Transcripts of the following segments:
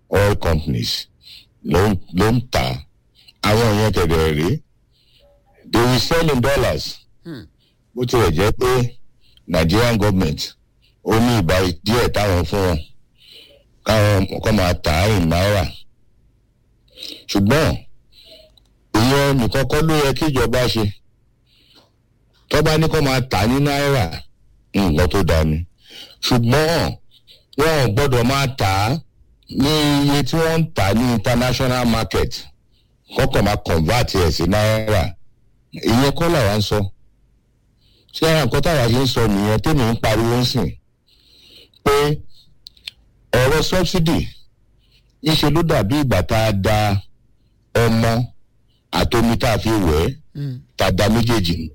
oil companies ló ń ló ń tà á àwọn yẹn kẹ̀dẹ̀ rí they will sell in dollars bó tilẹ̀ jẹ́ pé nigerian government ó ní ìgbà díẹ̀ táwọn fún wọn káwọn kọ́ máa tà á in náírà ṣùgbọ́n ìyẹn nìkan kọ́ ló yẹ kí ìjọba ṣe tọ́ba ní kó máa tà ní náírà nǹkan tó dáa ni ṣùgbọ́n wọn ò gbọ́dọ̀ máa tà á ní iye tí wọ́n ń tà ní international market kọ́kọ́ máa convert ẹ̀ sí náírà ìyẹn kọ́ làwa ń sọ ṣé àwọn nǹkan táwa ṣe ń sọ nìyẹn tèmi ń pariwo ń sìn pé ọ̀rọ̀ subsidy ńṣe ló dàbí ìgbà tá a da ọmọ àtomi tá a fi wẹ̀ ẹ́ tá a da méjèèjì nù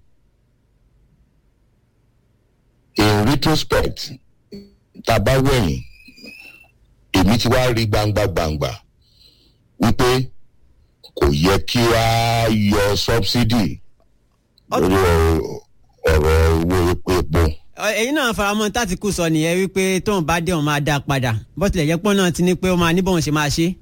in retrospect tá a bá wẹ̀yìn èmi ti wá rí gbangba gbangba wípé kò yẹ kí a yọ subsidy lórí ọ̀rọ̀ owó epo epo. ẹ̀yin náà faramọ́ tátìkù sọ nìyẹn wípé tóun bá dé òun máa dá a padà bó tilẹ̀ jẹ́ pọ́n náà ti ní pé ó máa ní bóun ṣe máa ṣe.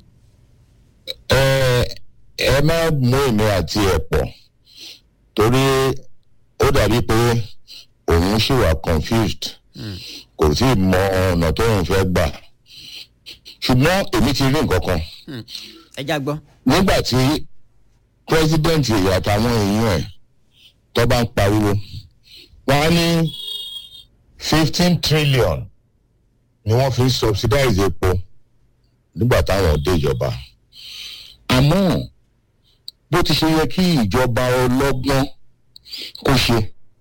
ẹ ẹ má mú èmi àti ẹ pọ̀ torí ó dàbí pé òun ṣì wà confused kò tí ì mọ ọ̀nà tó ń fẹ́ gbà ṣùgbọ́n èmi ti rí nǹkan kan ẹ já gbọ́. nígbà tí president èyí àtàwọn èèyàn ẹ̀ tó bá ń pariwo wọ́n á ní fifteen trillion ni wọ́n fi ń subsidize epo nígbà táwọn dé ìjọba àmọ́ bó ti ṣe yẹ kí ìjọba ọlọ́gbọ́n kó ṣe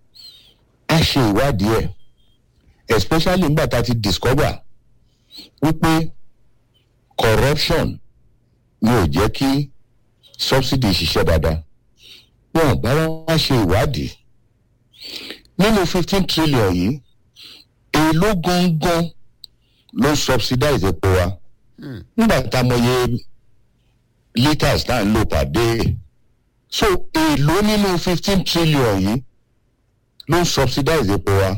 á ṣe ìwádìí ẹ̀ especially nígbà tá a ti discover wípé corruption ni ò jẹ́ kí subsidy ṣiṣẹ́ dáadáa wọn ò bá wá ṣe ìwádìí nínú fifteen trillion yìí èló gangan ló subsidize epo wa nígbà tá a mọye litres náà ń lò pàdé so èló nínú fifteen trillion yìí ló subsidize epo wa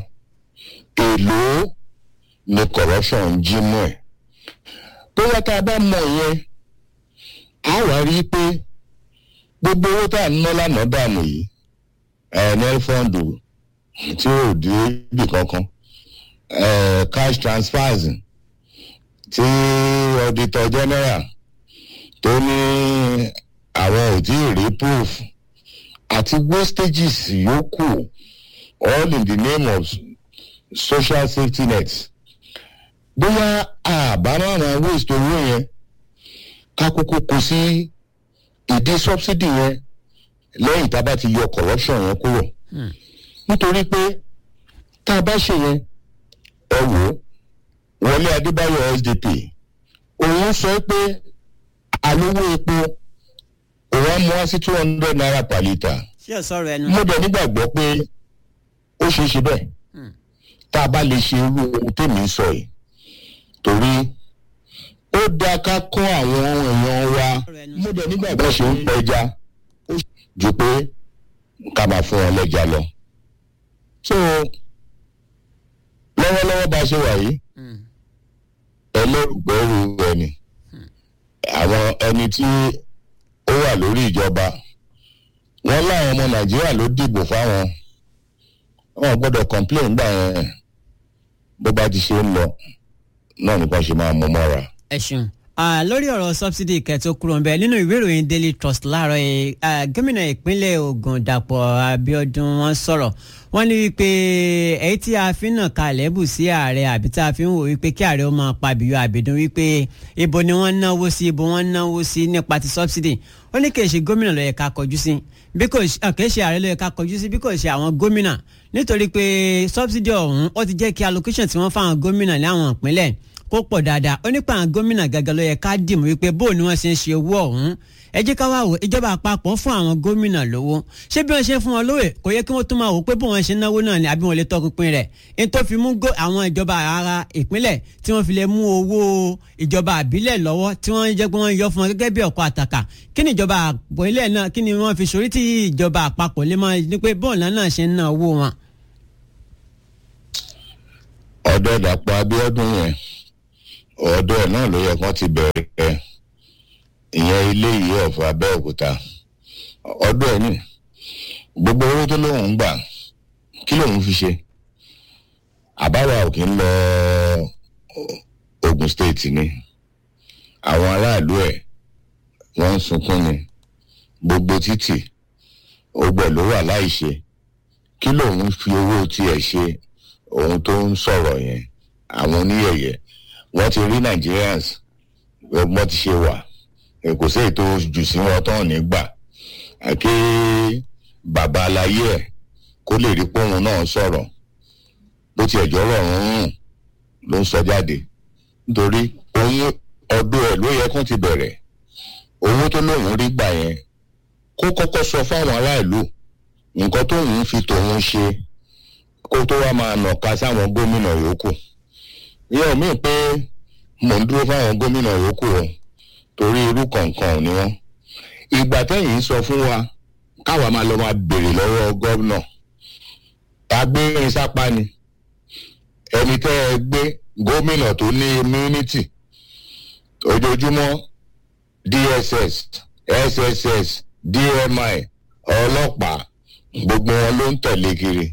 èló ni corruption ń jí mú ẹ̀ bóyá tá a bá mọ ìyẹn a wá rí i pé gbogbo owó tá a ná lánàá dànù yìí nl fund tí ò dé ibì kankan cash transfers tí auditor general tó ní àwọn ò tí ì rí proof àti wastages yòókù all in the name of social safety net bóyá àbámọ̀ràn waste owó yẹn ká kúkú kó sí ìdí subsidy yẹn lẹ́yìn tá a bá ti yọ corruption yẹn kúrò nítorí pé tá a bá ṣe yẹn ẹ wò ó wọlé adébáyọ̀ sdp òun sọ pé alówó epo òun á mú wá sí two hundred naira per litre ṣé ò sọ̀rọ̀ ẹnu. mo dẹ̀ nígbàgbọ́ pé ó ṣeé ṣe bẹ́ẹ̀ tá a bá lè ṣe irú ohun tèmi ń sọ yìí torí ó dáa ká kọ́ àwọn èèyàn wa mo dẹ̀ nígbàgbọ́ ṣe ń pẹja ju pé ká máa fún wọn lẹ́ja lọ. so lọ́wọ́lọ́wọ́ bá a ṣe wà yìí ẹlẹ́rùgbẹ́rù ẹni àwọn ẹni tí ó wà lórí ìjọba wọn láwọn ọmọ nàìjíríà ló dìbò fáwọn wọn gbọ́dọ̀ complain gbà yẹn bó bá ti ṣe ń lọ náà nípa ṣe máa mú mọ́ra. ẹ ṣeun lórí ọ̀rọ̀ subsidy kẹtó kúrò ńbẹ nínú ìwé ìròyìn daily trust láàárọ̀ yìí gómìnà ìpínlẹ̀ ogun dàpọ̀ abiodun wọ́n sọ̀rọ̀ wọ́n ní wípé èyí tí a fi ń nà kalẹ̀ bù sí ààrẹ àbí tá a fi ń wò wípé kí ààrẹ ó máa pa àbíyọ àbídún wípé ibo ni wọ́n náwó sí ibo wọ́n náwó sí nípa ti subsidy ó ní kì í ṣe gómìnà ló yẹ ká kọjú sí bí kò kì í ṣe ààrẹ ló yẹ ká kọjú sí bí kò ṣe àwọn gómìnà nítorí pé subsidy ọ̀hún ó ti jẹ́ kí allocation tí wọ́n fáwọn gómìnà ní àwọn ìpínlẹ̀ kó pọ̀ dáadáa ó nípa àwọn gómìnà gàgà ló yẹ ká dìmú wípé bó ni wọ́n ṣe ń ṣe owó ọ̀hún ẹ jẹ́ ká wá wò ìjọba àpapọ̀ fún àwọn gómìnà lówó ṣé bí wọ́n ṣe fún wọn lówè kò yẹ kí wọ́n tún máa wò pé bó wọ́n ṣe náwó náà ni àbí wọ́n lè tọpinpin rẹ̀ ní tó fi mú àwọn ìjọba ara ìpínlẹ̀ tí wọ́n fi lè mú owó ìjọba àbílẹ̀ lọ́wọ́ tí wọ́n jẹ́ pé wọ́n yọ fún wọn gẹ́gẹ́ bí ọ̀pọ̀ àtàkà kí ni ìjọba àpòilẹ̀ náà kí ni wọ́n fi sórí tí ìjọba àpapọ̀ lè máa ní pé bọ́ọ̀lù náà ṣe ń ná owó wọn. ọ̀dọ́ dàpọ̀ abíọ́dún yẹn ọ̀dọ̀ ẹ̀ náà ló yẹ kán ti bẹ̀rẹ̀ ìyẹn ilé yìí ọ̀fọ̀ abẹ́òkúta ọ̀dọ̀ ẹ̀ ní gbogbo owó tó lóun ń gbà kí lòun fi ṣe àbáwá ò kí ń lọ ogun state ni àwọn aráàlú ẹ̀ wọ́n ń sunkún ni gbogbo títì ogbẹ̀ ló wà láìṣe kí lòun fi owó tiẹ̀ ṣe ohun tó ń sọ̀rọ̀ yẹn àwọn oníyẹ̀yẹ̀ wọ́n ti rí nigerians wọ́n ti ṣe wà kò sí ètò jù sí wọn tán nígbà àké bàbá aláyé ẹ̀ kó lè rí póun náà sọ̀rọ̀ bó tiẹ̀ jọ́rọ̀ rúnrún ló ń sọ jáde nítorí oyún ọdún ẹ̀ ló yẹ kó ti bẹ̀rẹ̀ owó tó lóun rí gbà yẹn kó kọ́kọ́ sọ fáwọn aráàlú nǹkan tóun fi tòun ṣe kó tó wá máa nàka sáwọn gómìnà yòókù ìyẹn ò míì pé mò ń dúró fáwọn gómìnà yòókù o torí irú kọ̀ọ̀kan ni wọ́n ìgbà tẹ́yìn sọ fún wa káwa máa lọ máa béèrè lọ́wọ́ gómìnà agbérin sápá ni ẹni tẹ́ ẹ gbé gómìnà tó ní immunity ojoojúmọ́ dss sss dmi ọlọ́pàá gbogbo wọn ló ń tẹ̀lé kiri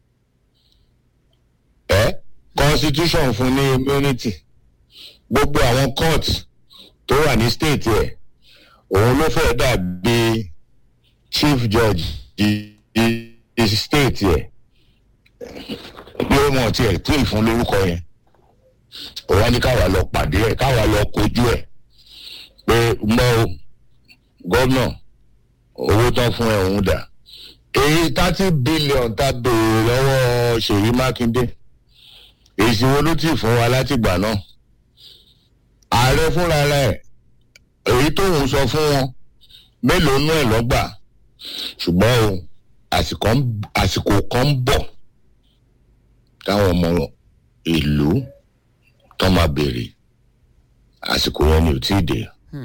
ẹ constitution fún ní immunity gbogbo àwọn court tó wà ní state ẹ òun ló fẹ́ dàbí chief judge di state ẹ bí ó mọ̀ tiẹ̀ tí ì fún lórúkọ yẹn òun á ní káwa lọ pàdé ẹ káwa lọ kojú ẹ pé mọ́ o gómìnà owó tán fún ẹ òun dà èyí thirty billion tá béèrè lọ́wọ́ ṣèyí mákindé èsì wo ló ti fún wa látìgbà náà ààrẹ fúnra rẹ̀ èyí tóun sọ fún wọn mélòó nú ẹ̀ lọ́gbà ṣùgbọ́n o àsìkò kan ń bọ̀ táwọn ọmọ ìlú tó máa béèrè àsìkò yẹn ni ò tí ì dé.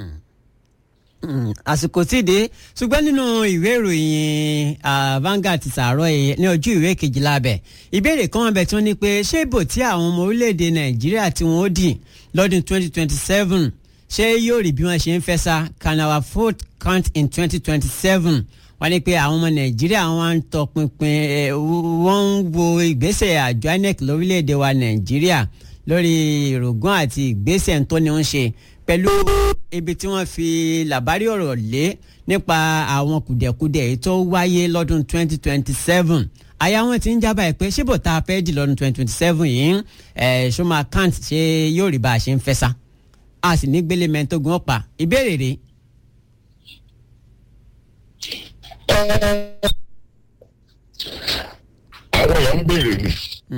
àsìkò tí ì dé ṣùgbọ́n nínú ìwé ìròyìn Vanguard ti sàárọ̀ yìí ní ojú ìwé kejìlá bẹ̀ ìbéèrè kan bẹ̀ tí wọ́n ní pé ṣé ìbò tí àwọn ọmọ orílẹ̀-èdè Nàìjíríà tí wọ́n ó dì lọ́dún 2027 ṣé yóò rí bí wọ́n ṣe ń fẹ́ sá can our vote count in 2027 wọ́n ní pé àwọn ọmọ nàìjíríà wọ́n ń tọpinpin wọ́n ń wo ìgbésẹ̀ àjọ inec lórílẹ̀‐èdè wa nàìjíríà lórí ìrògùn àti ìgbésẹ̀ tó ní ń ṣe pẹ̀lú ibi tí wọ́n fi làbárí ọ̀rọ̀ lé nípa àwọn kùdẹ̀kudẹ̀ èyí tó wáyé lọ́dún 2027 àyà wọn ti ń jábà ẹ pé ṣébò tá a fẹ́ dì lọ́dún 2027 yìí ẹ̀ ṣó máa kant ṣe yóò rí bá a ṣe ń fẹ́ sá a sì ní gbélé mẹ́ntógún ọ̀pá ìbéèrè rèé àwọn èèyàn ń béèrè ni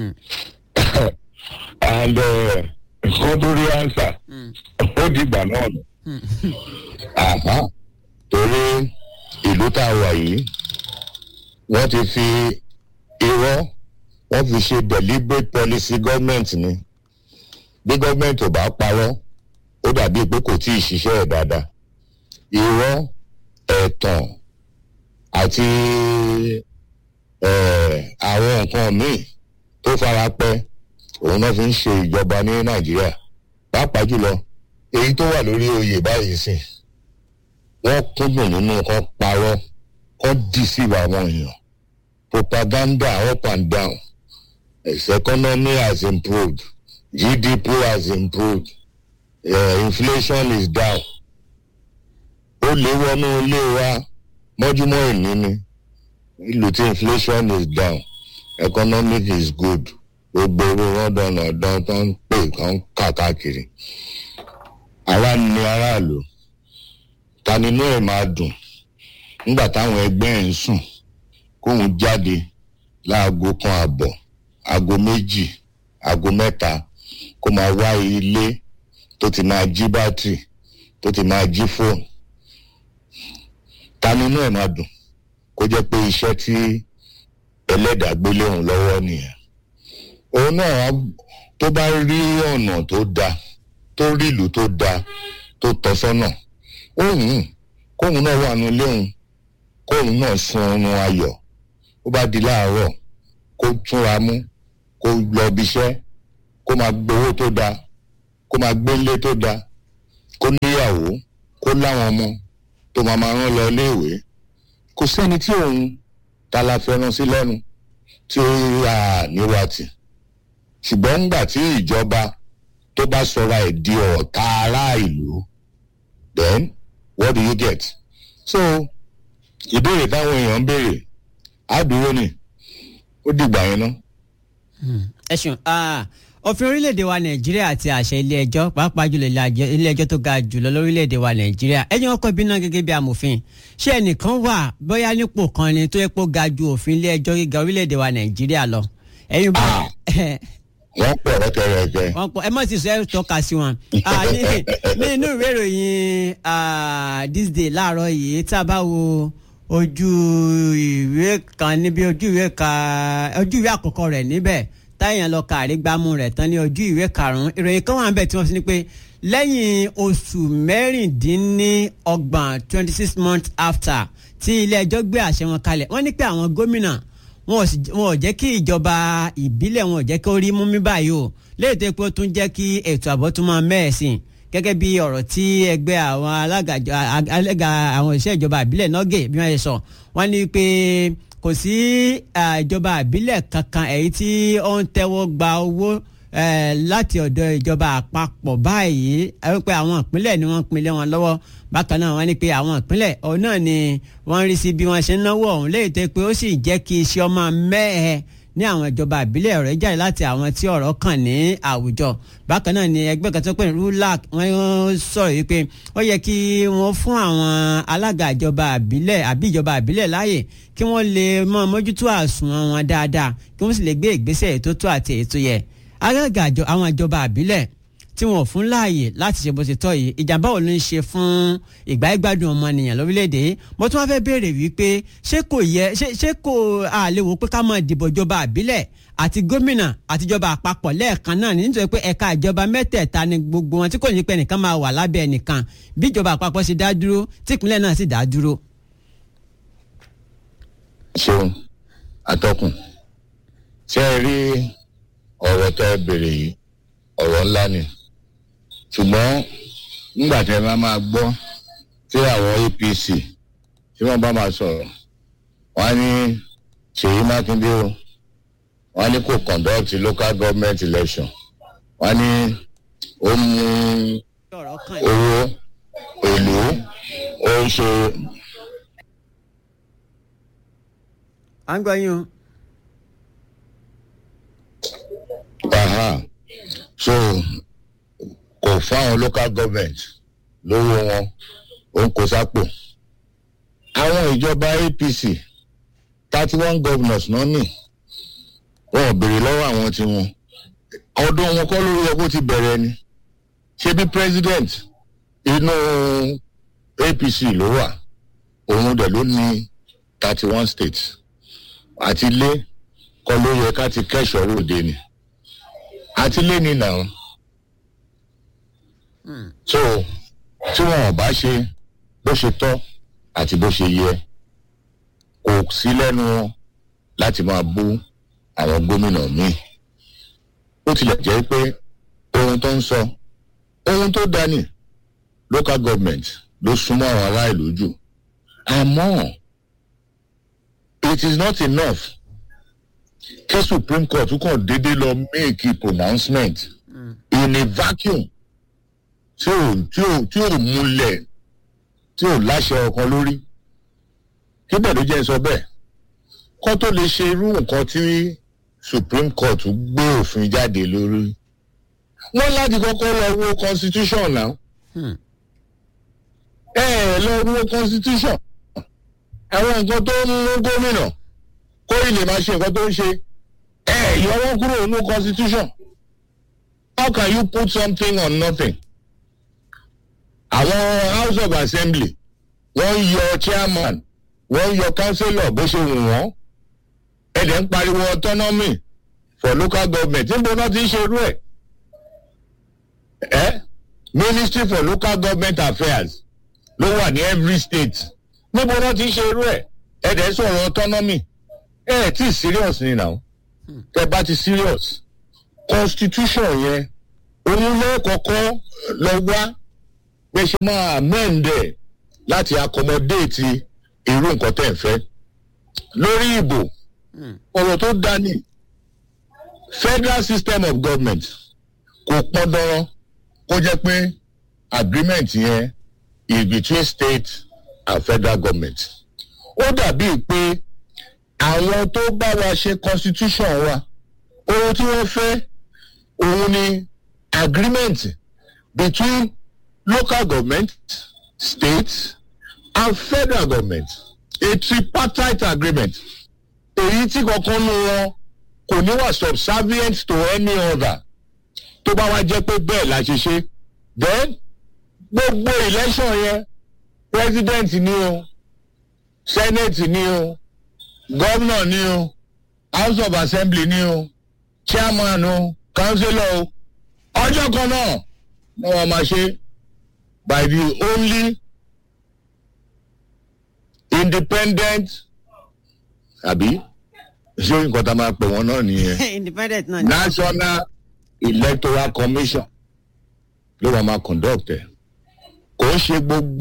and nǹkan tó rí ansa ó di ìgbà náà nù àmọ́ torí ìlú tá a wà yìí wọ́n ti fi irọ́ wọ́n fi ṣe deliberate policy government ni bí government ò bá parọ́ ó dàbí pé kò tí ì ṣiṣẹ́ ẹ̀ dáadáa irọ́ ẹ̀tàn àti àwọn nǹkan míì tó fara pẹ́ òun náà fi ń ṣe ìjọba ní nàìjíríà pàápàá jùlọ èyí tó wà lórí oyè báyìí sìn wọ́n kúndùn nínú kan parọ́ kan deceive àwọn èèyàn propaganda up and down its economy has improved gdp has improved uh, inflation is down ó lè wọnú ilé wa mọ́júmọ́ ìní ni ìlú tí inflation is down economic is good gbogbo owó wọn dọ̀nà dán tó ń pè kán kàkàkiri ara ni aráàlú ta nínú ẹ̀ máa dùn nígbà táwọn ẹgbẹ́ ẹ̀ ń sùn kóun jáde láago kan àbọ̀ aago méjì aago mẹ́ta kó máa wá ilé tó ti máa jí bátìrì tó ti máa jí fóònù ta nínú ẹ̀ máa dùn kó jẹ́ pé iṣẹ́ tí ẹlẹ́dàá gbélé òun lọ́wọ́ nìyẹn òun náà tó bá rí ọ̀nà tó dáa tó rí ìlú tó dáa tó tọ́ sọ́nà òun kóun náà wà nílé òun kóun náà sun oorun ayọ̀ ó bá di láàárọ̀ kó túnra mú kó lọ bí iṣẹ́ kó máa gbowó tó dáa kó máa gbé ilé tó da kó níyàwó kó láwọn ọmọ tó máa máa rán lọ iléèwé kò sẹ́ni tí òun ta la fẹ́ràn sí lẹ́nu tí ó yà níwá tì ṣùgbọ́n ńgbà tí ìjọba tó bá sọra ẹ̀ di ọ̀tá ará ìlú then what do you get so ìbéèrè táwọn èèyàn ń béèrè á dúró ni ó dìgbà yẹn ná. ẹ ṣeun òfin orílẹ̀-èdè wa nàìjíríà àti àṣẹ ilé-ẹjọ́ pàápàá jùlọ ilé-ẹjọ́ tó ga jùlọ lórílẹ̀-èdè wa nàìjíríà ẹ̀yin ọkọ̀ ibi náà gẹ́gẹ́ bí amòfin ṣé ẹnìkan wà bóyá nípò kan ni tó yẹ kó ga ju òfin ilé-ẹjọ́ gíga orílẹ̀-èdè wa nàìjíríà lọ. ẹ̀yin bá wọ́n pọ̀ rẹ́kẹrẹ́kẹ́. wọ́n pọ̀ ẹ mọ̀ sí sọ ẹ tọ́ka sí wọn. ní inú ìwé ìròyìn this day láàárọ̀ yìí tá a bá wo ojú ìwé kan níbi ojú ìwé kan ojú ìwé àkọ́kọ́ rẹ̀ níbẹ̀ táyàn lọ kàrí gbámú rẹ̀ tán ní ojú ìwé karùn-ún ìròyìn kan wà ń bẹ̀ tí wọ́n fi ní pé lẹ́yìn oṣù mẹ́rìndínlọ́gbọ̀n twenty six months after tí ilé ẹjọ́ gbé àṣẹ wọn kalẹ̀ wọ́n ní pé àwọn gómìnà wọn ò jẹ́ kí ìjọba ìbílẹ̀ wọn ò jẹ́ kí ó rí mú mi báyìí o léyìí tó pé ó tún jẹ́ kí ètò ààbò tún máa mẹ́ẹ̀sìn gẹ́gẹ́ bí ọ̀rọ̀ tí ẹgbẹ́ àwọn alága àwọn iṣẹ́ ìjọba ìbílẹ̀ nọ́gẹ̀ bí wọ́n ṣe sọ wọ́n ní pé kò sí ìjọba ìbílẹ̀ kankan èyí tí ó ń tẹ́wọ́ gba owó láti ọ̀dọ̀ ìjọba àpapọ̀ báyìí pé àwọn ìpínlẹ̀ ni wọ́n pinlẹ̀ wọn lọ́wọ́ bákan náà wọ́n ní pé àwọn ìpínlẹ̀ ọ̀hún náà ni wọ́n rí sí bí wọ́n ṣe ń náwó ọ̀hún léyìí tó pé ó sì jẹ́ kí iṣẹ́ ọmọ mẹ́ẹ̀ẹ́ ní àwọn ìjọba ìbílẹ̀ ọ̀rẹ́ jáde láti àwọn tí ọ̀rọ̀ kàn ní àwùjọ bákan náà ni ẹgbẹ́ kan tó pè ní rulac wọ́n sọ̀rọ̀ yìí pé ó yẹ kí wọ́n fún àwọn alága ìjọba ìbílẹ̀ àbí ìjọba ìbílẹ̀ láàyè kí wọ́n lè mọ mójútó àsùnwọ̀n wọn dáadáa kí wọ́n sì lè gbé ìgbésẹ̀ ètò tó àti ètò yẹ alága àwọn ìjọba ìbílẹ̀ tí wọn ò fún láàyè láti ṣe bó ṣe tọ́ yìí ìjàmbá wo ló ń ṣe fún ìgbà ìgbádùn ọmọnìyàn lórílẹ̀‐èdè mo tún wá fẹ́ béèrè wípé ṣé kò yẹ ṣé kò àlè wò pé ká máa dìbò ìjọba àbílẹ̀ àti gómìnà àtijọba àpapọ̀ lẹ́ẹ̀kan náà nítorí pé ẹ̀ka ìjọba mẹ́tẹ̀ẹ̀ta ni gbogbo wọn tí kò ní pẹ́ nìkan máa wà lábẹ́ ẹnìkan bí ìjọba àpapọ̀ ṣe dá dúró tí ìpínlẹ̀ náà sì dá dúró. ṣeun atọ́kùn ṣé ẹ rí ọ̀rọ̀ tẹ́ ẹ béèrè yìí ọ̀rọ̀ ńlá ni ṣùgbọ́n nígbà tí ẹ bá máa gbọ́ tí àwọn apc tí wọ́n bá máa sọ̀rọ̀ wọ́n á ní ṣèyí mákindé o wọ́n á ní kò conduct local government election wọ́n á ní ó mú owó èlò ó ń ṣe. à ń gbọ́ yín o. Aha. so kò fáwọn local government lówó wọn ó ń kó sápò àwọn ìjọba apc thirty one governors náà nì wọn ò béèrè lọ́wọ́ àwọn tiwọn ọdún wọn kọ́ lórí ọkọ̀ ti bẹ̀rẹ̀ ni ṣé bí president inú apc ló wà òun dẹ̀ ló ní thirty one states àti ilé kọ́ ló yẹ ká ti kẹ́sọ̀ ròde ni àti lé ní nà so tí wọn ò bá ṣe bó ṣe tọ́ àti bó ṣe yẹ kò sí lẹ́nu wọn láti máa bú àwọn gómìnà míì ó tilẹ̀ jẹ́ pé ohun tó ń sọ ohun tó dání local government ló súnmọ́ àwọn ará ìlú jù àmọ́ it is not enough kí supreme court kàn déédéé lọ make a pronouncement mm. in a vacuum tí ò tí ò tí ò múlẹ̀ tí ò láṣẹ ọkàn lórí kí bẹ́ẹ̀ ló jẹ́ sọ bẹ́ẹ̀ kó tó lè ṣe irú nǹkan tí supreme court gbé òfin jáde lórí wọ́n láti kọ́kọ́ lọ wo constitution náà ẹ ẹ lọ wo constitution àwọn nǹkan tó ń mú gómìnà kó ilé máa ṣe nǹkan tó ń ṣe ẹ yọ wọn kúrò nínú constitution how can you put something on nothing àwọn house of assembly wọ́n yọ chairman wọ́n yọ councillor bó ṣe wù wọ́n ẹ̀dẹ̀ ń pariwo autonomy for local government níbo náà ti ń ṣe irú ẹ̀ ẹ́ ministry for local government affairs ló wà ní every state níbo náà ti ń ṣe irú ẹ̀ ẹ̀dẹ̀ sọ̀rọ̀ autonomy ẹ̀ tí serious ni now tẹ bá ti serious constitution yẹn òun ló kọ́kọ́ lọ wá pé ṣe máa amẹ́ǹdẹ̀ láti accommodate irú nǹkan tẹ̀ ń fẹ́ lórí ìbò ọ̀rọ̀ tó dání federal system of government kò pọn dandan kó jẹ́ pé agreement yẹn is between state and federal government ó dàbíi pé àwọn tó bá wa ṣe constitution wa ohun tí wọ́n fẹ́ òun ni agreement between local government state and federal government a tripartite agreement èyí tí kankan nu wọn kò ní wà subservient to any other tó bá wá jẹ́ pé bẹ́ẹ̀ la ṣe ṣe then gbogbo election yẹn president ni o senate ni o governor ni o house of assembly ni o chairman o councillor o ọjọ́ kan náà ni wọ́n máa ṣe by the only independent àbí ṣé nǹkan tá a máa pè wọ́n náà nìyẹn independent náà ni. national electoral commission ló wà máa conduct ẹ̀ kò ń ṣe gbogbo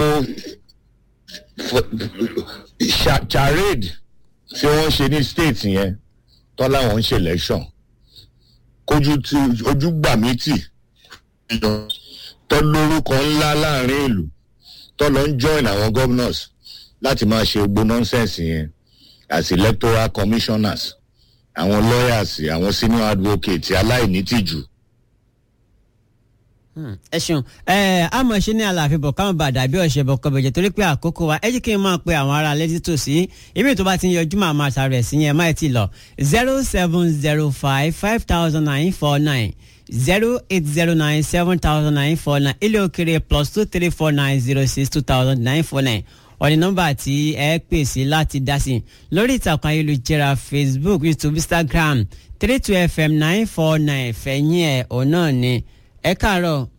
cha- charade tí wọ́n ṣe ní state yẹn tọ́ láwọn ń ṣe election kójú tí ojú gbà mí tì tọ́ lórúkọ ńlá láàrin ìlú tọ́ lọ ń join àwọn governors láti máa ṣe gbogbo nonsense yẹn as electoral commissioners àwọn lawyers àwọn senior advocates aláìnítìjú ẹ ṣeun ẹ àmọ̀ ṣe ní àlàáfíà bọ̀ káwọn bá dàbí ọ̀ṣẹ̀ bọ̀ kọ̀bẹ̀jẹ̀ torí pé àkókò wa ẹ jí kí n máa pe àwọn ará létí tòsí ibi tó bá ti ń yọjú màá máa ṣàrẹ̀ sí yẹn máa ti lọ zero seven zero five five thousand nine four nine zero eight zero nine seven thousand nine four nine ilé òkèrè plus two three four nine zero six two thousand nine four nine ọ̀nì nọ́mbà tí ẹ pè sí láti dá sí lórí ìtàkùn ayélujára facebook youtube instagram three two fm nine four nine fẹ̀yìn ẹ̀ òun náà ni ẹ káàárọ̀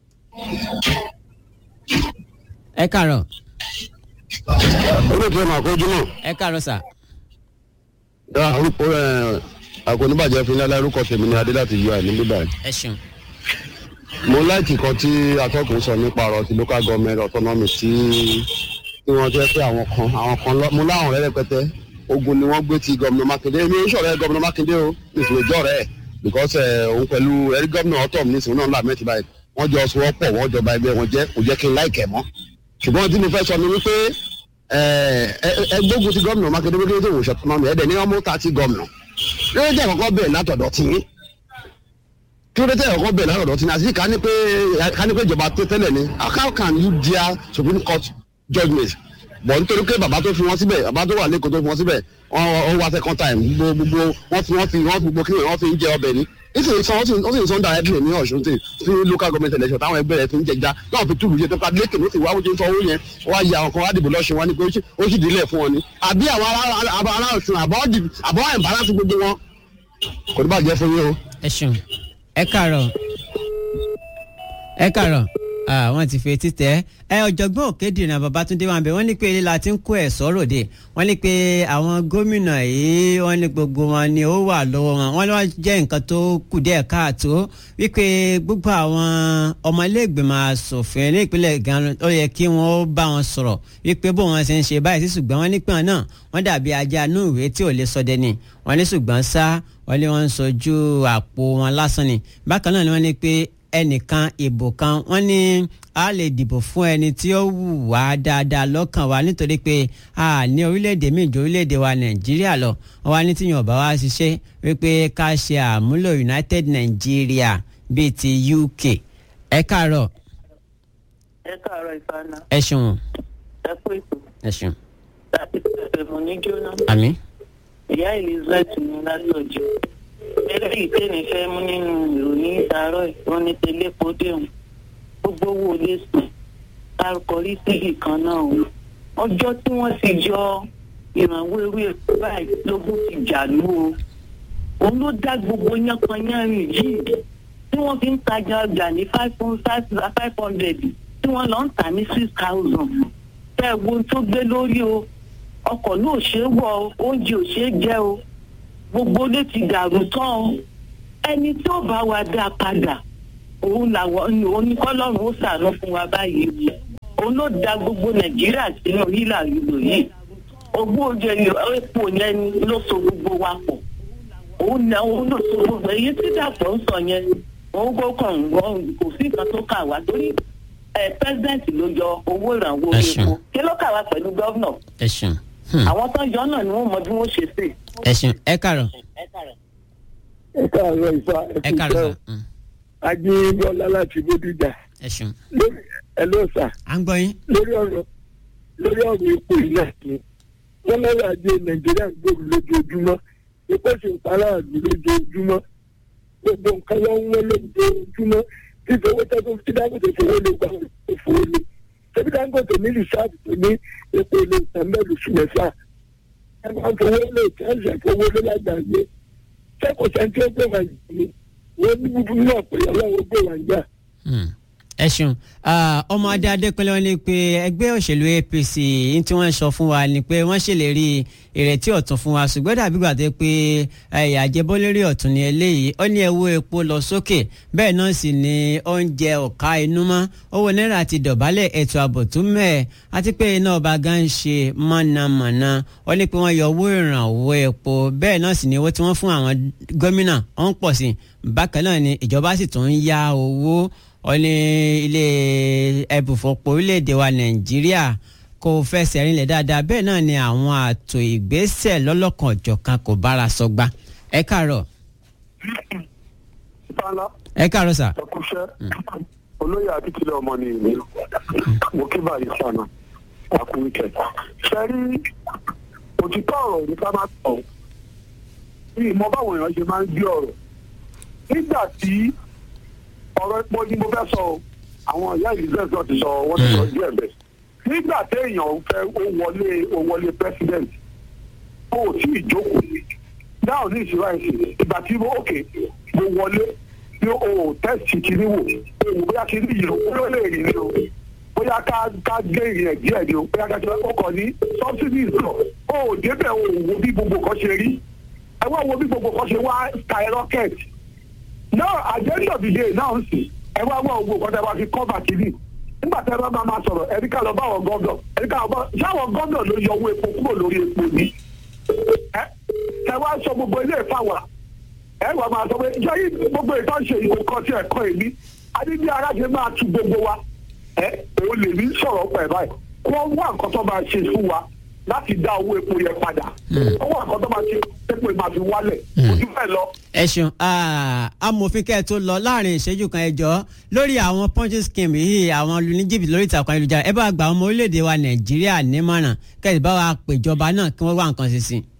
ẹ káàárọ̀ olóòtú ẹ̀ máa kójú náà ẹ káàárọ̀ sà dá orúkọ ẹ àkóníbàjẹ́ fún ilé orúkọ tèmi ní adé láti yọ àìní bíbá yìí. ẹ ṣeun mo láìkì kan tí atọ́kùn sọ nípa ọ̀rọ̀ ti local government autonomy tí tí wọ́n jẹ́ pé àwọn kan àwọn kan lọ mo láwọn ọ̀rẹ́ rẹpẹtẹ ogun ni wọ́n gbé ti gómìnà mákindé mi ò sọ̀rọ̀ gómìnà mákindé o nítorí ìjọ rẹ̀ because ẹ̀ òun pẹ̀lú ẹ̀rí gómìnà ọ̀tọ̀ mi nísìnyí náà láàmẹ́tì báyìí wọ́n jọ sọ wọ́pọ̀ wọ́n jọba ẹgbẹ́ wọn jẹ́ kò jẹ́ kí n láìkẹ̀ mọ́ ṣùgbọ́n tí mo fẹ́ sọ ni wípé ẹgbógun ti gómìnà mákindé wípé tó wò ṣọ̀tún náà ẹ̀dẹ̀ ní ọmọ ta ti gómìnà lórí jẹ́ àkọ́kọ́ bẹ̀rẹ̀ látọ̀dọ̀ tí kí ló dé tẹ́ àkọ́kọ́ bẹ̀rẹ̀ látọ̀dọ̀ tí àti ká ní pé ká ní pé ìjọba tó tẹ́lẹ̀ ni how can you dare supreme court judgement bọ̀ nítorí pé bàbá tó fi wọ́n síbẹ̀ bàbá tó wà lẹ́kọ̀ọ́ tó fi wọ́n síbẹ̀ wọ́n wá second time gbogbo wọ́n fi wọ́n fi wọ́n fi gbogbo kí wọ́n fi ń jẹ ọbẹ̀ ni nítorí sọ wọ́n sì ń sọ directly ní ọ̀ṣun tí sí local government election táwọn ẹgbẹ́ rẹ̀ fi ń jẹja náà fi túlù yẹ tó ká lẹ́kẹ̀ ló sì wá wọ́n ti ń sọ owó yẹn wá yẹ àwọn kan wá dìbò lọ́sùn wọn ni pé ó sì dílé fún wọn ni àbí àwọn ará ọ̀ṣun àbọ̀ ẹ̀ǹbárásí gbogbo wọn kò ní bàjẹ́ fún yín o. ẹ ṣeun ẹ káàárọ̀ ẹ káàárọ̀ wọ́n ti fi etí tẹ́ ẹ ọ̀jọ̀gbọ́n òkèdìrín babatunde wà bẹ̀ wọ́n ní pé ilé la ti ń kó ẹ̀ sọ́rọ̀ dé wọ́n ní pé àwọn gómìnà yìí wọ́n ní gbogbo wọn ni ó wà lọ́wọ́ wọn wọ́n ní wọ́n jẹ́ nǹkan tó kù díẹ̀ káàtó wípé gbogbo àwọn ọmọlẹ́gbẹ̀mọ asòfin ní ìpínlẹ̀ gan ó yẹ kí wọ́n bá wọn sọ̀rọ̀ wípé bó wọn ṣe ń ṣe báyìí sí ṣùgbọ́n wọ́n ní pé wọn náà wọ́n dàbí ajá inú ìwé tí ò lè sọdẹ ni wọ́n ní ṣùgbọ́n sá wọ́n ní wọ́n ń sojú àpò wọn lásán ni bákan náà ni wọ́n ní pé ẹnìkan ìbò kan wọ́n ní a lè dìbò fún ẹni tí ó wù wá dáadáa lọ́kàn wa nítorí pé a ní orílẹ̀-èdè míì ju orílẹ̀-èdè wa nàìjíríà lọ wọ́n wá ní tíyàn ọ̀bá wa ṣiṣẹ́ wípé ká ṣe àmúlò united nigeria bíi ti uk ẹ káàárọ̀. ẹ káàárọ̀ ìfànà. ẹ ṣeun. ẹ kú ètò. ẹ ṣeun. láti pẹ̀pẹ̀ mọ̀ ní jóná. àmì. ìyá elizabeth ní lálọ́jọ́ eléyìí tèmi fẹ́ mú nínú ìròyìn ìdárọ̀ ìwọ́n ní tẹlẹ́pọ̀ déhùn gbogbo owó lè sùn kárùkọrí síbì kan náà o ọjọ́ tí wọ́n ti jọ ìrànwọ́ ewé epo báyìí lógún ti jàlú o òun ló dá gbogbo yánpọnyánrin yìí tí wọ́n fi ń tajà ọjà ní five hundred tí wọ́n lọ ń tà ní six thousand fẹ́ wo tó gbé lórí o ọkọ̀ náà ò ṣeé wọ̀ o oúnjẹ ò ṣeé jẹ o gbogbo ló ti dàrú tán o ẹni tí ó bá wa dá padà òun làwọn òun ní kọ́lọ́run ó ṣàánú fún wa báyìí òun ló da gbogbo nàìjíríà sínú hílà ìlú yìí ogún ojú ẹni epo yẹn ni ló so gbogbo wa pọ̀ òun ní òun ló so gbogbo èyí tí dàpọ̀ ń sọ yẹn òun kò kàn wọ́n kò sí nǹkan tó kà wá torí ẹ pẹ́sidẹ̀ntì ló yọ owó ìrànwọ́ orí Ẹ ṣeun. epo kí ló kà wá pẹ̀lú gọ́vnà ẹ ṣeun Hmm. àwọn tó yọ náà ni wọ́n mọ bí wọ́n ṣe sè. ẹ ṣeun ẹ kàrọ̀ ẹ káàárọ̀ ìfà ẹ kàrọ̀ sà Hmm. ajínbọ́lá láti bódìjà ẹ ṣeun lórí ẹ ló sà à ń gbọ́ yín lórí ọ̀rọ̀ lórí ọ̀rọ̀ epo ìlà ni wọ́n lọ́rọ̀ ajé nàìjíríà ń gbòòrò lójoojúmọ́ epo sì ń para àlù lójoojúmọ́ gbogbo nǹkan ló ń wọ́n lójoojúmọ́ títí owó tẹ́kọ̀ tí dáńgòtò fowó lè gbà ó fowó lè tẹ́bí dáńgòtò ní rìsáàbù tó ní epo ilé ìtàmẹ́lù sí mẹ́fà ẹ máa ń fowó lè tẹ́sẹ̀ fowó lé lágbàáyé sẹ́kọ̀ọ́ sẹ́ńtì ó gbé wà yìí wọ́n ní búburú náà pé ọlọ́run gbé wà yá. Hmm. ẹ ṣeun Ah, ọmọ adé adékúnlé wọn ní pé ẹgbẹ́ òṣèlú apc ní tí wọ́n sọ fún wa ni pé wọ́n ṣèlérí ìrètí ọ̀tun fún wa ṣùgbọ́n dàbí gbà tó pé ẹ̀yà àjẹbọ́lérí ọ̀tun ni eléyìí ó ní ẹ̀wọ́ epo lọ sókè bẹ́ẹ̀ náà sì ni oúnjẹ ọ̀ka inú mọ́ owó náírà ti dọ̀bálẹ̀ ètò ààbò tún mẹ́ẹ̀ àti pé iná ọba gan ń ṣe mọ̀nàmọ́ná ó ní pé wọ́n yọ owó ìrànwọ́ epo bẹ́ẹ̀ náà sì ni owó tí wọ́n fún àwọn gómìnà ó ń pọ̀ sí i bákan náà ni ìjọba sì tún ń yá owó ó ní ilé ẹbùfọ̀pọ̀ orílẹ̀-èdè wa nàìjíríà kò fẹsẹ̀ rinlẹ̀ dáadáa bẹ́ẹ̀ náà ni àwọn àtò ìgbésẹ̀ lọ́lọ́kan ọ̀jọ̀kan kò bára sọgbà ẹ káàárọ̀ Bala ẹ káàárọ̀ sà ẹkúṣẹ́ olóyè akíkílẹ̀ ọmọ ni ìlú mo kí báyìí sànà àkúrúkẹ. ṣe rí òtítọ́ ọ̀rọ̀ ní ká má sọ ní ìmọ̀ báwọn èèyàn ṣe máa ń gbé ọ̀rọ̀ nígbà tí ọ̀rọ̀ epo ni mo fẹ́ sọ o, àwọn ìyá elizabeth náà ti sọ wọ́n ti sọ díẹ̀ bẹ́ẹ̀ nígbà téèyàn fẹ́ ó wọlé ó wọlé president ó ò tí ì jókòó náà ní ìṣúra ìsìn ìgbà tí mo òkè mo wọlé ní o tẹ́sì kìíní wò o bóyá kìíní yìí o bóyá ó lè rìn ní o bóyá ká ká gé ìrìn ẹ̀ díẹ̀ ni o bóyá ká jẹ́ ó kàn ní subsidies lọ o ò débẹ̀ o ò wo bí gbogbo kan ṣe rí ẹ wá wo bí gbogbo kan ṣe wá skyrocket náà àjẹ́ńdọ̀ dìde náà ń sìn ẹ wá wá gbogbo kan tẹ́ wá fi kọ́bà kìíní nígbà tẹ́ bá máa máa sọ̀rọ̀ ẹ̀rí ká lọ bá àwọn gọ́dọ̀ ẹ̀rí ká lọ bá ṣáwọn gọ́dọ̀ ló yọ owó epo kúrò lórí epo ni ẹ ẹ wá sọ gbogbo ilé ìfàwà ẹ wà máa sọ pé jẹ́yí gbogbo ìtàn ṣe ìwò kan tí ẹ̀kọ́ èmi adébí aráṣẹ máa tu gbogbo wa ẹ òun lè ní sọ̀rọ̀ pẹ̀ báyìí kí wọ́n wá nǹkan tó máa ṣe fún wa láti dá owó epo yẹn padà wọ́n wá nǹkan tó máa ṣe epo yẹn máa fi wálẹ̀ ojú bẹ́ẹ̀ lọ. ẹ ṣeun Ah, amòfin kẹ́ ẹ tó lọ láàrin ìṣẹ́jú kan ẹ jọ̀ọ́ lórí àwọn punching scheme yìí àwọn olùníjìbìtì lórí ìtàkùn ayélujára ẹ bá gba ọmọ orílẹ̀-èdè wa nàìjíríà nímọ̀ràn kẹ́ ẹ bá wa pèjọba náà kí wọ́n wá nǹkan ṣe sí i.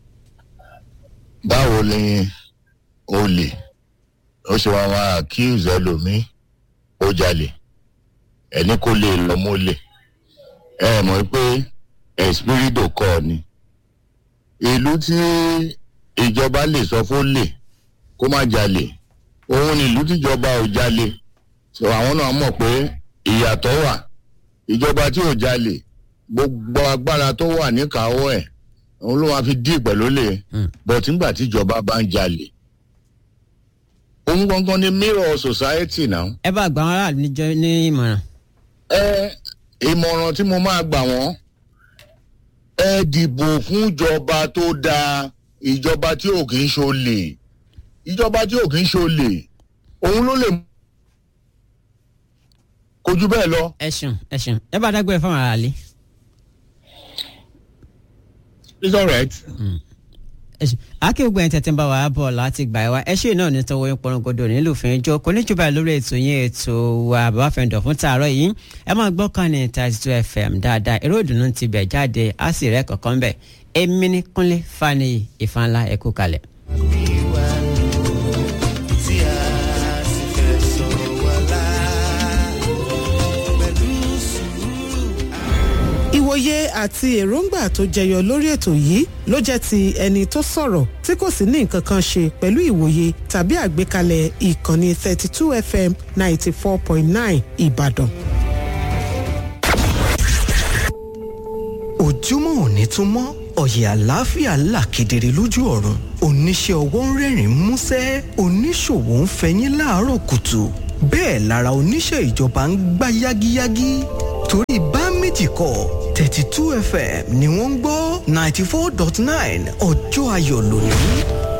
báwo ni olè ó ṣe wá máa accuse ẹlòmíín ó jalè ẹni kò lè lọ mọ́lẹ̀ ẹ mọ̀ pé espirido kọ́ ni ìlú tí ìjọba lè sọ fún lè kó má jalè òun ni ìlú tíjọba ò jalè so àwọn náà mọ̀ pé ìyàtọ̀ wà ìjọba tí ò jalè gbogbo agbára tó wà níkàáwọ́ ẹ̀ òun ló máa fi dí pẹ̀lú lè Hmm. but nígbà tíjọba bá ń jalè òun gangan ni mirror society náà ẹ bá gba àwọn aráàlú níjọ ní ìmọ̀ràn. ẹ ìmọ̀ràn tí mo máa gbà wọ́n ẹ dìbò fún ìjọba tó dáa ìjọba tí ò kì í ṣolè ìjọba tí ò kì í ṣolè òun ló lè kojú bẹ́ẹ̀ lọ. ẹ ṣeun ẹ ṣeun ẹ bá dágbére fáwọn aráàlú. it's alright. ẹ ṣe àáké gbogbo ẹni tẹ̀tẹ̀ ń bá wa bọ̀ láti gbà ẹ wá ẹ ṣe náà ní tọwọ́ yín pọnrogodo nílùfín ijó kò ní jù báyìí lórí ètò yín ètò wa bàbá fẹ́ǹdọ̀ fún tààrọ̀ yìí ẹ máa gbọ́ kan ní thirty two fm dáadáa eré ìdùnnú ti bẹ̀ jáde á sì rẹ́ kọ̀ọ̀kan bẹ̀ èmi ní kúnlé faniyi ìfanlá ẹ̀kú kalẹ̀. tí a sì fẹ́ sọ wá lá pẹ̀lú sùúrù. ìwòye àti èròǹgbà tó jẹyọ lórí ètò yìí ló jẹ́ ti ẹni tó sọ̀rọ̀ tí kò sì ní nǹkan kan ṣe pẹ̀lú ìwòye tàbí àgbékalẹ̀ ìkànnì 32 fm 94.9 ìbàdàn. ojúmọ́ òní tún mọ́ ọ̀yẹ̀ àlàáfíà là kedere lójú ọ̀run oníṣẹ́ ọwọ́ ń rẹ́rìn músẹ́ oníṣòwò ń fẹyín láàárọ̀ kùtù bẹ́ẹ̀ lára oníṣẹ́ ìjọba ń gbá yágíyágí torí bá méjì kọ thirty two fm ni wọ́n ń gbọ́ ninety four dot nine ọjọ́ ayọ̀ lónìí.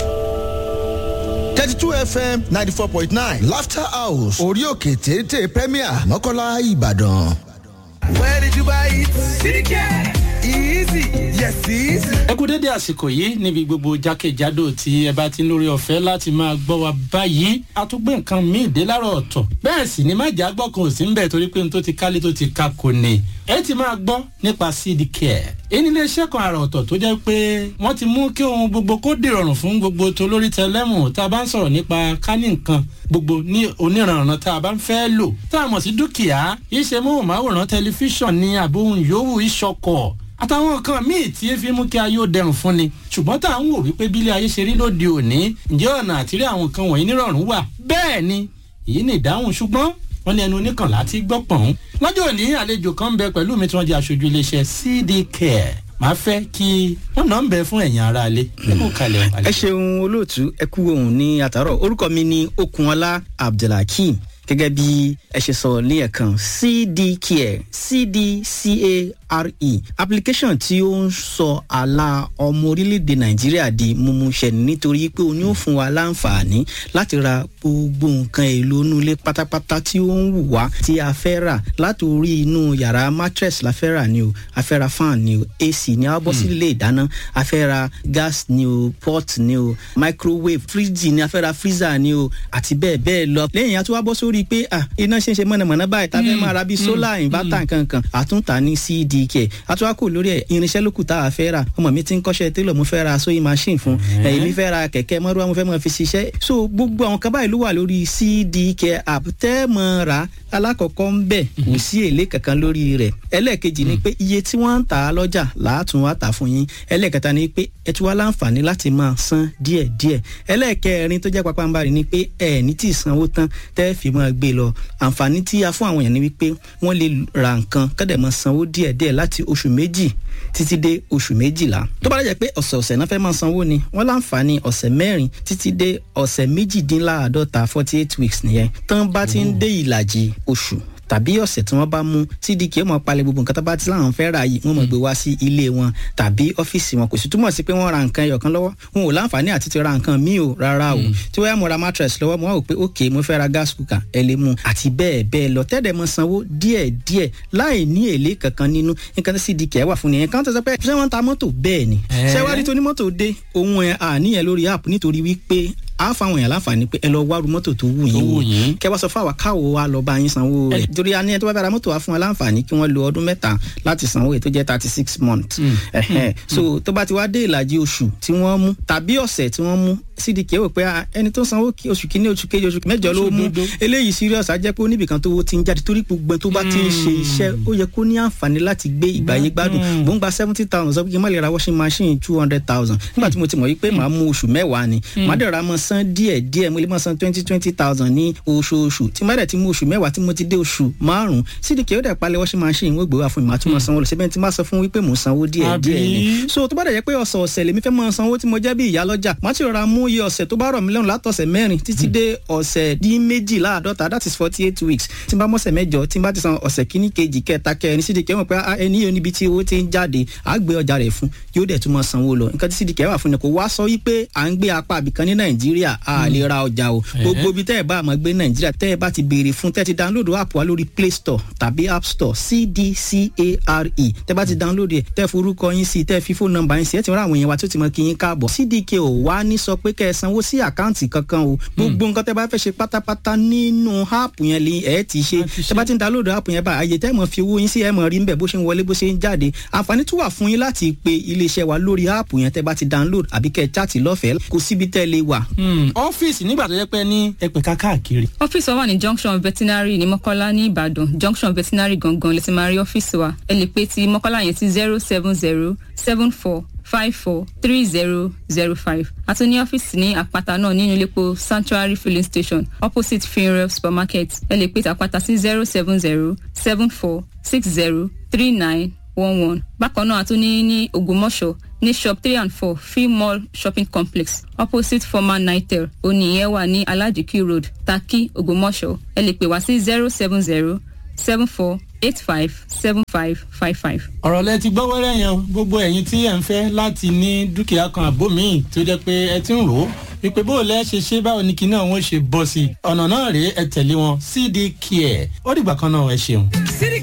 thirty two fm ninety four point nine laughter house orí òkè téńté premier mọ́kànlá ìbàdàn. Where did you buy it? CDK. Easy. Yes, easy. ẹ kú dédé àsìkò yìí níbi gbogbo jákèjádò tí ẹ bá ti ń lórí ọ̀fẹ́ láti máa gbọ́ wa báyìí a tún gbé nǹkan míì dé láàárọ̀ ọ̀tọ̀ bẹ́ẹ̀ sì ni má jà gbọ́ kan ò sí ń bẹ̀ torí pé n tó ti kálé tó ti ka kò ní ẹ ti máa gbọ́ nípa cd care èyí ni iléeṣẹ́ kan àrà ọ̀tọ̀ tó jẹ́ pé wọ́n ti mú kí ohun gbogbo kó dìrọ̀rùn fún gbogbo tó lórí tẹlẹ́mù tá a bá ń sọ̀rọ̀ nípa kání nǹkan gbogbo ní oníranran tá a bá ń fẹ́ lò tá a mọ̀ sí dúkìá iṣẹ́ móhùnmáwòrán tẹlifíṣàn ní àbóhùn yòówù ìṣọkọ̀ àtàwọn nǹkan míì tí fi mú kí ayé ó dẹrùn fún ni ṣùgbọ́n tá à ń wò wípé bílé ayé ṣe rí lóde òní ǹjẹ́ ọ̀nà àtìrí àwọn nǹkan wọ̀nyí nírọ̀rùn wà bẹ́ẹ̀ ni èyí ni ìdáhùn ṣùgbọ́n wọ́n ní ẹnu oníkànlá ti gbọ́ pọ̀n. lọ́jọ́ òní àlejò kan ń bẹ pẹ̀lú mi tí wọ́n jẹ́ aṣojú iléeṣẹ́ cd care màá fẹ́ kí wọ́n náà ń bẹ fún ẹ̀yìn ara alẹ́ ẹ kú kalẹ̀ ẹ ṣeun olóòtú ẹ kú ohun ní àtàrọ orúkọ mi ni okunola abdulhakeem gẹ́gẹ́ bí ẹ ṣe sọ ní ẹ̀kan cdcare cdcare application tí ó ń sọ àlà ọmọ orílẹ̀-èdè nàìjíríà di mímúṣẹ nítorí pé o ní ó fún wa láǹfààní láti ra gbogbo nǹkan èlò inú ilé pátápátá tí ó ń wù wá tí a fẹ́ rà láti orí inú yàrá mattress la fẹ́ rà ni o a fẹ́ ra fan ni o ac ni a bọ́ sí ilé ìdáná a fẹ́ ra gas ni o pot ni o microwave fridge ni a fẹ́ ra freezer ni o àti bẹ́ẹ̀ bẹ́ẹ̀ lọ lẹ́yìn àti wá bọ́ sórí pé ah iná ṣe ń ṣe mọ̀nàmọ́ná báyìí tá a fẹ́ máa ra bíi solar inverter nkankan àtúntà ní cdk àtúwákò lórí ẹ̀ irinṣẹ́ lókù tá a fẹ́ rà ọmọ mi ti ń kọ́ṣẹ́ télọ̀ mo fẹ́ ra sewing machine fún ẹ̀yìn mi fẹ́ ra kẹ̀kẹ́ mọ́rúwá mo fẹ́ mọ́ fi ṣiṣẹ́ so gbogbo àwọn kan báyìí ló wà lórí cdk app tẹ́ mọ́ ra alákọ̀ọ́kọ́ ń bẹ̀ kò sí èlé kankan lórí rẹ̀ ẹlẹ́ẹ̀kejì ni pé iye tí wọ́n ń tà á lọ́jà làátún wá tà fún yín ẹlẹ́ẹ̀kẹta ni pé ẹ tún wá láǹfààní láti máa san díẹ̀díẹ̀ ẹlẹ́ẹ̀kẹrin tó jẹ́ pápánbarì ni pé ẹ̀ ní tí ì sanwó tán tẹ́ fi máa gbé lọ àǹfààní tí a fún àwọn èèyàn ni wípé wọ́n lè ra nǹkan kọ́dẹ̀ máa sanwó díẹ̀díẹ̀ láti oṣù méjì títí dé oṣù méjìlá tó bá dẹ̀ pé ọ̀sẹ̀ ọ̀sẹ̀ náà fẹ́ máa sanwó ni wọ́n láǹfààní ọ̀sẹ̀ mẹ́rin títí dé ọ̀sẹ̀ méjìdínláàádọ́ta forty eight weeks nìyẹn tán bá ti ń dé ìlàjì oṣù tàbí ọ̀sẹ̀ tí wọ́n bá mú cdk ó mọ̀ palẹ̀ gbogbo nǹkan tó bá ti láwọn fẹ́ ra yìí wọ́n mọ̀ gbé wá sí ilé wọn tàbí ọ́fíìsì wọn kò sì túmọ̀ sí pé wọ́n ra nǹkan ẹyọ̀kan lọ́wọ́ wọn ò láǹfààní àti ti ra nǹkan míì o rárá o tí wọ́n yà mo ra mattress lọ́wọ́ mo wá wò pé ok mo fẹ́ ra gas cooker ẹ lè mú àti bẹ́ẹ̀ bẹ́ẹ̀ lọ tẹ́lẹ̀ mọ sanwó díẹ̀ díẹ̀ láì ní èlé kankan nínú nǹkan tí cdk wà fún nìyẹn kan tó sọ pé ṣé wọ́n ta mọ́tò bẹ́ẹ̀ ni ṣé wá rí tó ní mọ́tò dé òun ẹ̀ àníyàn lórí app nítorí wípé a fáwọn èèyàn láǹfààní pé ẹ lọ wá ru mọ́tò tó wù yín wò kẹ wá sọ fún àwa káwo wa lọ bá yín sanwó rẹ̀ torí a ní ẹ tó bá bá ra mọ́tò wa fún wa láǹfààní kí wọ́n lo ọdún mẹ́ta láti sanwó èyí tó jẹ́ thirty six months so tó bá ti wá dé ìlàjì oṣù tí wọ́n mú tàbí ọ̀sẹ̀ tí wọ́n mú cdk wò pé ẹni tó sanwó oṣù kìíní oṣù kejì oṣù mẹ́jọ ló mú eléyìí serious á jẹ́ pé oníbìkan tó wo ti ń jáde torí gbogbo tó bá ti ń ṣe iṣẹ́ ó yẹ kó ní àǹfààní láti gbé ìgbàyé gbádùn mò ń gba seventy thousand sọ pé kí n má lè ra washing machine two hundred thousand nígbà tí mo ti mọ̀ wípé màá mú oṣù mẹ́wàá ni màá dẹ̀ ra mọ́ san díẹ̀ díẹ̀ mo lè mọ́ san twenty twenty thousand ní oṣooṣù tí má dẹ̀ ti mú oṣù mẹ́wàá tí mo ti dé oṣù márùn-ún cdk ó dẹ̀ palẹ̀ washing machine wọ́n gbé wá fún mi màá tún mọ́ sanwó lọ síbẹ̀ tí má sọ fún wípé mò ń sanwó díẹ̀ díẹ̀ ni so tó bá dẹ̀ jẹ́ pé ọ̀sẹ̀ ọ̀sẹ̀ lèmi fẹ́ mọ́ sanwó tí mo jẹ́ bí ìyá lọ́jà má ti rọra mú iye ọ̀sẹ̀ tó bá rọ̀ mí lọ́rùn látọ̀sẹ̀ mẹ́rin títí dé ọ̀sẹ̀ dín méjìláàdọ́ta that is forty eight weeks tí n bá mọ̀sẹ̀ mẹ́jọ tí n bá ti san ọ̀sẹ̀ kíní kejì kẹta kẹrin cdk mọ̀ pé ẹni yóò níbi tí owó ti ń jáde á gbé ọjà rẹ̀ fún yóò dẹ̀ tún mọ́ sanwó lọ nǹkan tí cdk wà fún ni kò wá sọ wípé à ń gbé apá àbìkan ní nàìjíríà a lè ra ọjà o gbogbo ibi tẹ́ ẹ bá àmọ́ gbé nàìjíríà tẹ́ ẹ bá ti béèrè fún tẹ́ ti download app wa lórí play store tàbí app store cdcare tẹ́ bá ti download ẹ̀ tẹ́ forúkọ yín sí tẹ́ fi fóònù nọ́mbà yín sí ẹ̀ ti rán àwọn èèyàn wa tó ti mọ kí yín káàbọ̀ cdk ò wá ní sọ pé kẹ́ ẹ sanwó sí àkáǹtì kankan o gbogbo nǹkan tẹ́ bá fẹ́ ṣe pátápátá nínú app yẹn lè ẹ̀ ti ṣe tẹ́ bá ti download app yẹn bá àyè tẹ́ mọ̀ fi owó yín sí ẹ̀ mọ̀ rí nbẹ̀ bó ṣe ń wọlé bó ṣe ń jáde àǹfààní tún wà fún yín láti pe iléeṣẹ́ wa lórí app yẹn tẹ́ bá ti download àbí kẹ́ ẹ chat lọ́fẹ̀ẹ́ kò síbi tẹ́ lè wà. ọ́fíìsì nígbà tó yẹ pé ní ẹ̀pẹ̀ká káàkiri. ọ́fíìsì wa wà ní junction veterinary ní mọ́kọ́lá ní ìbàdàn junction veterinary gangan lè ti máa rí ọ́fíìsì wa ẹ lè pe ti mọ́kọ́lá yẹn sí zero seven zero seven four five four three zero zero five àti ní ọ́fíìsì ní àpáta náà nínú iléepo sanctuary filling station opposite funeral supermarket ẹ lè pe ti àpáta sí zero seven zero seven four six zero three nine one one bákan náà a tún ní ní ògbómọ̀ṣọ́ ní shop three and four free mall shopping complex opposite former nitel oníyẹn wà ní alajiki road taki ògbómọ̀ṣọ́ ẹ lè pè wá sí zero seven zero seven four eight five seven five five five. ọ̀rọ̀ lẹ ti gbọ́ wẹ́rẹ́ yẹn o gbogbo ẹ̀yin tí ẹ̀ ń fẹ́ láti ní dúkìá kan àbó míì tó jẹ́ pé ẹ ti ń rò ó wípé bó o lẹ́ ṣe ṣe báwo ni kinní àwọn ṣe bọ́ sí i ọ̀nà náà rèé ẹ tẹ̀lé wọn cd care ó dìgbà kan náà ẹ ṣeun. City